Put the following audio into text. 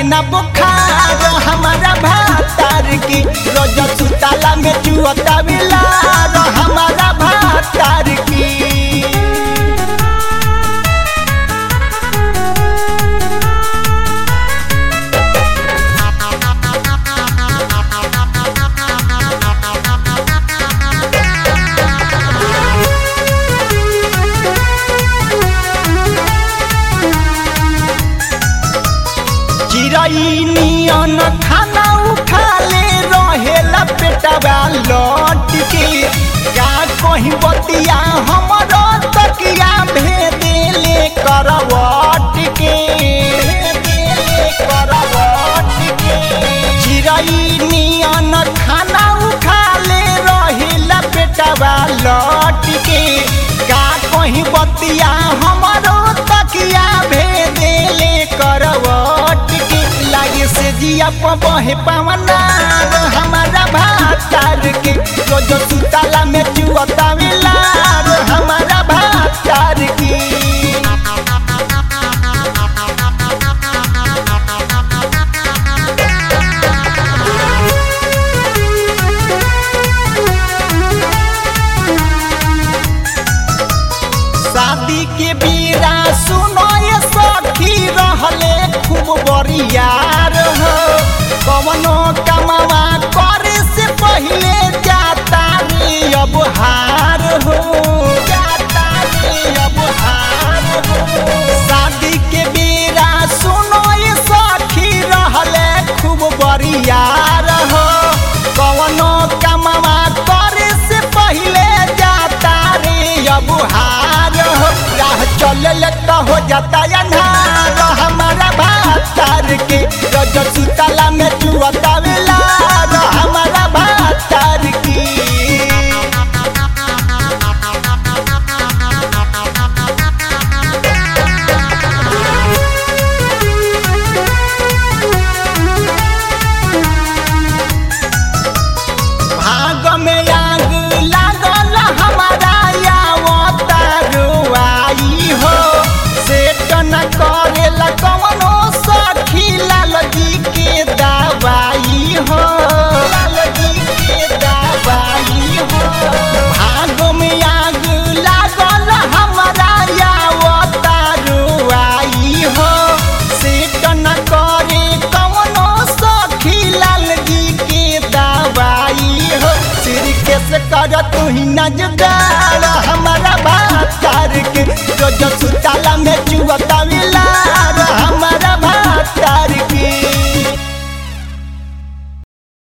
ना बुखार हमारा भातार की रोज सुताला में चुअता बिलार हमारा भातार की चिड़ई नियन खाना उठा ले रहेला पेटवा लौट के का कहीं बतिया हमरो तकिया भेदेले करवट के भेदेले करवट के चिड़ई नियन खाना उठा ले रहेला पेटवा लौट के का कहीं बतिया हमरो तकिया भेदेले करवट के लागे से जिया बहे पवना हमारा भातार के रोज सुताला में चुअता मिलार हमारा भातार की शादी के बीरा सुनो ये सखी रहले खूब बरियार हो कवनो कमावा करे से पहले जाता रे अब हार हो जाता रे अब हार हो शादी के बीरा सुनो ये सखी रहले खूब बरियार हो कवनो कमावा करे से पहले जाता रे अब हार हो राह चलल तो हो जाता अन्हार हमारा भातार के रोज सुतला में चुअता वेलार हमारा भातार की भाग में आग लागल हमारा यावता रुआई हो सेट न करेला कवनो सखी लाल जी के दवाई हो लाल जी के दवाई हो भाग में आग लागल हमारा यावता रुआई हो सेट न करे कवनो सखी लाल जी के दवाई हो सिर के से कर तू ही नजदार हमारा भातार के जो जो